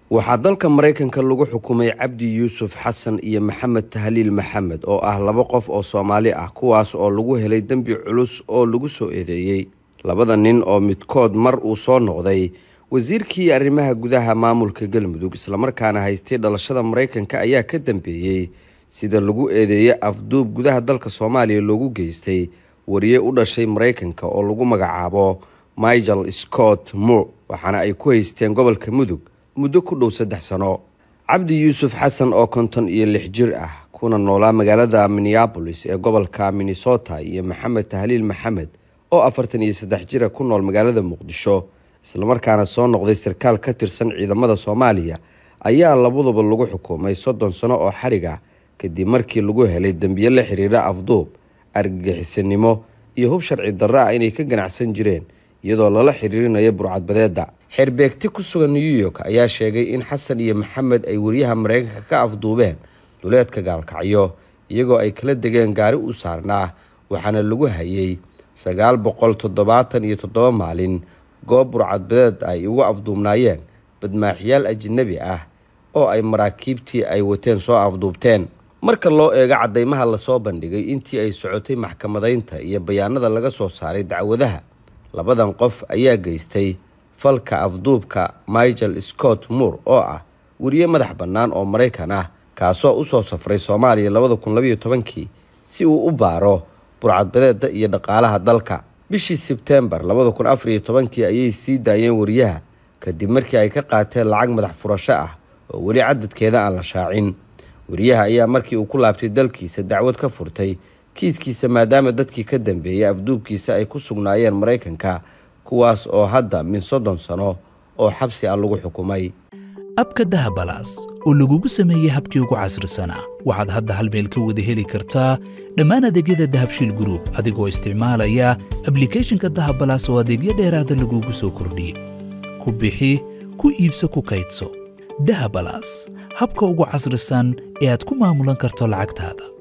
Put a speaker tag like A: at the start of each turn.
A: waxaa dalka maraykanka lagu xukumay cabdi yuusuf xasan iyo maxamed tahliil maxamed oo ah laba qof oo soomaali ah kuwaas oo lagu helay dembi culus oo lagu soo eedeeyey labada nin oo midkood mar uu soo noqday wasiirkii arrimaha gudaha maamulka galmudug islamarkaana haystay dhalashada maraykanka ayaa ka dambeeyey sida lagu eedeeyey afduub gudaha dalka soomaaliya loogu geystay wariye u dhashay maraykanka oo lagu magacaabo michael scott moore waxaana ay ku haysteen gobolka mudug muddo ku dhow saddex sano cabdi yuusuf xasan oo konton iyo lix jir ah kuna noolaa magaalada minneabolis ee gobolka minnesota iyo maxamed tahliil maxamed oo afartan iyo saddex jira ku nool magaalada muqdisho islamarkaana soo noqday sarkaal ka tirsan ciidamada soomaaliya ayaa labaduba lagu xukumay soddon sano oo xarig ah kadib markii lagu helay dembiye la xiriira afduub argagixisanimo iyo hub sharci darro ah inay ka ganacsan jireen iyadoo lala xiriirinayo burcadbadeeda xeerbeegti ku sugan new york ayaa sheegay in xasan iyo maxamed ay wariyaha maraykanka ka afduubeen duleedka gaalkacyo iyagoo ay kala degeen gaari u saarnaa waxaana lagu hayay sagaal boqol toddobaatan iyo toddoba maalin goob burcadbadeed ay ugu afduubnaayeen badmaaxyaal ajanabi ah oo ay maraakiibtii ay wateen soo afduubteen marka loo eego caddaymaha lasoo bandhigay intii ay socotay maxkamadaynta iyo bayaanada laga soo saaray dacwadaha labadan qof ayaa geystay falka afduubka michael scott moore oo ah weriye madax bannaan oo maraykan ah kaasoo usoo safray soomaaliya labada kun labayo tobankii si uu u baaro burcadbadeeda iyo dhaqaalaha dalka bishii sebtembar labada kun afariyo tobankii ayay sii daayeen wariyaha kadib markii ay ka qaateen lacag madax furasho ah oo weli cadadkeeda aan la shaacin wariyaha ayaa markii uu ku laabtay dalkiisa dacwad ka furtay kiiskiisa maadaama dadkii ka dambeeyay afduubkiisa ay ku sugnaayeen maraykanka kuwaas oo hadda min soddon sano oo xabsi ah lagu xukumay
B: abka dahabalaas oo lagugu sameeyey habkii ugu casrisanaa waxaad hadda hal meel ka wada heli kartaa dhammaan adeegyada dahabshiil gruub adigoo isticmaalaya ablikeeshinka dahabalaas oo adeegyo dheeraada lagugu soo kordhiyey ku bixi ku iibso ku kaydso dahabalaas habka ugu casrisan ee aad ku maamulan karto lacagtaada